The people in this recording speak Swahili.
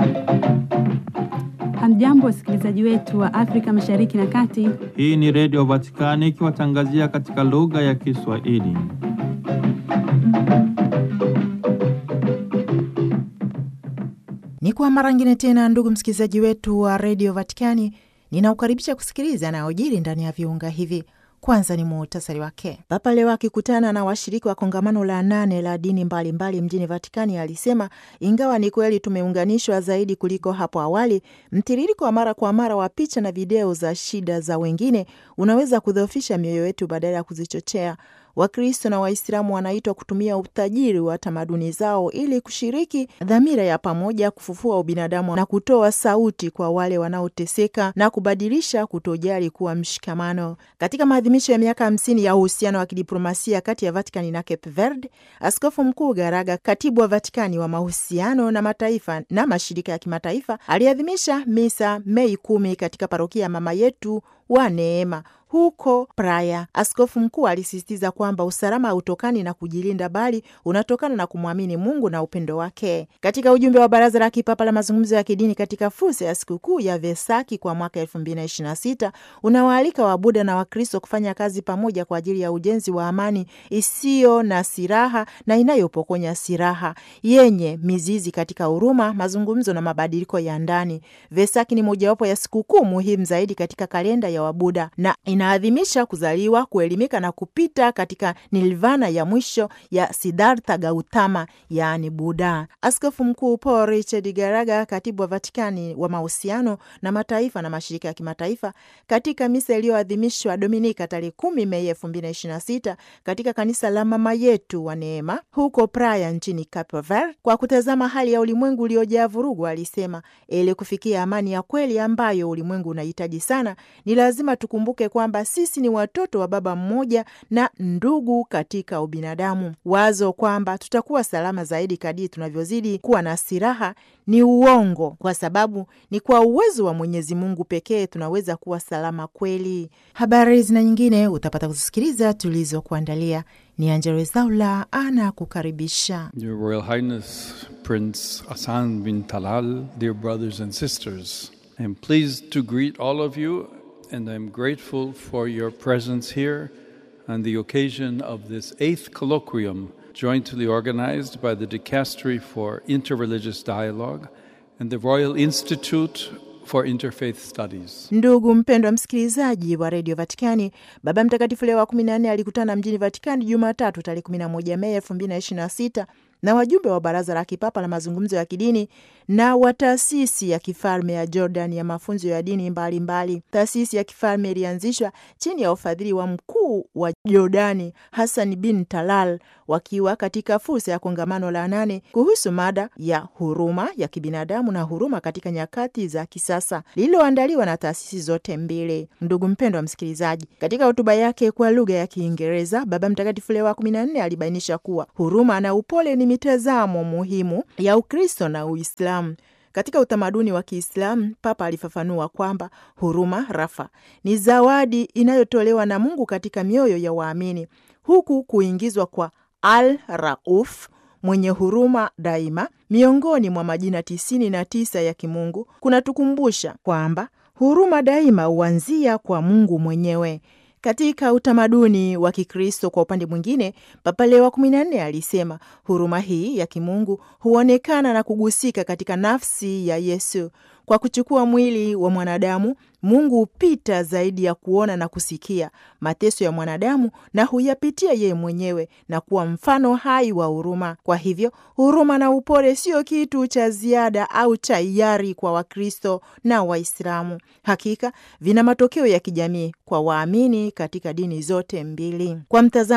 Hamjambo, wasikilizaji wetu wa Afrika Mashariki na Kati. Hii ni Redio Vatikani ikiwatangazia katika lugha ya Kiswahili. Ni kwa mara ngine tena, ndugu msikilizaji wetu wa redio Vatikani, ninaukaribisha kusikiliza yanayojiri ndani ya viunga hivi. Kwanza ni muhtasari wake. Papa leo akikutana na washiriki wa kongamano la nane la dini mbalimbali mbali mjini Vatikani alisema ingawa ni kweli tumeunganishwa zaidi kuliko hapo awali, mtiririko wa mara kwa mara wa picha na video za shida za wengine unaweza kudhoofisha mioyo yetu badala ya kuzichochea. Wakristo na Waislamu wanaitwa kutumia utajiri wa tamaduni zao ili kushiriki dhamira ya pamoja kufufua ubinadamu na kutoa sauti kwa wale wanaoteseka na kubadilisha kutojali kuwa mshikamano. Katika maadhimisho ya miaka hamsini ya uhusiano wa kidiplomasia kati ya Vatikani na Cape Verde, Askofu Mkuu Garaga, katibu wa Vatikani wa mahusiano na mataifa na mashirika ya kimataifa, aliadhimisha misa Mei kumi katika parokia ya Mama Yetu wa Neema huko Praia. Askofu mkuu alisisitiza kwamba usalama hautokani na kujilinda, bali unatokana na kumwamini Mungu na upendo wake. Katika ujumbe wa Baraza la Kipapa la Mazungumzo ya Kidini katika fursa ya sikukuu ya Vesaki kwa mwaka elfu mbili na ishirini na sita unawaalika Wabuda na Wakristo kufanya kazi pamoja kwa ajili ya ujenzi wa amani isiyo na silaha na inayopokonya silaha, yenye mizizi katika huruma, mazungumzo na mabadiliko ya ndani. Vesaki ni mojawapo ya sikukuu muhimu zaidi katika kalenda ya Wabuda na inaadhimisha kuzaliwa, kuelimika na kupita katika nirvana ya mwisho ya Siddhartha Gautama, yaani Buddha. Askofu Mkuu Paul Richard Garaga, katibu wa Vatikani wa mahusiano na mataifa na mashirika ya kimataifa, katika misa iliyoadhimishwa Dominika tarehe kumi Mei elfu mbili na ishirini na sita katika kanisa la Mama Yetu wa Neema huko Praia nchini Cape Verde, kwa kutazama hali ya ulimwengu uliojaa vurugu, alisema ili kufikia amani ya kweli ambayo ulimwengu unahitaji sana, ni lazima tukumbuke kwamba sisi ni watoto wa baba mmoja na ndugu katika ubinadamu. Wazo kwamba tutakuwa salama zaidi kadiri tunavyozidi kuwa na silaha ni uongo, kwa sababu ni kwa uwezo wa Mwenyezi Mungu pekee tunaweza kuwa salama kweli. Habari zina nyingine utapata kuzisikiliza tulizokuandalia. Ni Angelo Zaula ana kukaribisha. Your Royal Highness Prince Hassan bin Talal, dear brothers and sisters, I am pleased to greet all of you and I'm grateful for your presence here on the occasion of this eighth colloquium jointly organized by the Dicastery for Interreligious Dialogue and the Royal Institute for Interfaith Studies. Ndugu mpendwa msikilizaji wa redio Vatikani, Baba Mtakatifu Leo wa kumi na nne alikutana mjini Vatikani Jumatatu tarehe kumi na moja Mei elfu mbili na ishirini na sita na wajumbe wa Baraza la Kipapa la Mazungumzo ya Kidini na wa taasisi ya kifalme ya Jordan ya mafunzo ya dini mbalimbali. Taasisi ya kifalme ilianzishwa chini ya ufadhili wa mkuu wa Jordani Hassan bin Talal, wakiwa katika fursa ya kongamano la nane kuhusu mada ya huruma ya kibinadamu na huruma katika nyakati za kisasa lililoandaliwa na taasisi zote mbili. Ndugu mpendwa msikilizaji, katika hotuba yake kwa lugha ya Kiingereza, Baba Mtakatifu Leo wa kumi na nne alibainisha kuwa huruma na upole ni mitazamo muhimu ya Ukristo na Uislamu. Katika utamaduni wa Kiislamu, Papa alifafanua kwamba huruma rafa ni zawadi inayotolewa na Mungu katika mioyo ya waamini, huku kuingizwa kwa Al Rauf mwenye huruma daima miongoni mwa majina tisini na tisa ya kimungu kunatukumbusha kwamba huruma daima huanzia kwa Mungu mwenyewe. Katika utamaduni wa Kikristo, kwa upande mwingine, Papa Leo wa kumi na nne alisema huruma hii ya kimungu huonekana na kugusika katika nafsi ya Yesu. Kwa kuchukua mwili wa mwanadamu, Mungu hupita zaidi ya kuona na kusikia mateso ya mwanadamu na huyapitia yeye mwenyewe na kuwa mfano hai wa huruma. Kwa hivyo, huruma na upole sio kitu cha ziada au cha hiari kwa Wakristo na Waislamu. Hakika vina matokeo ya kijamii kwa waamini katika dini zote mbili. Kwa mtazamo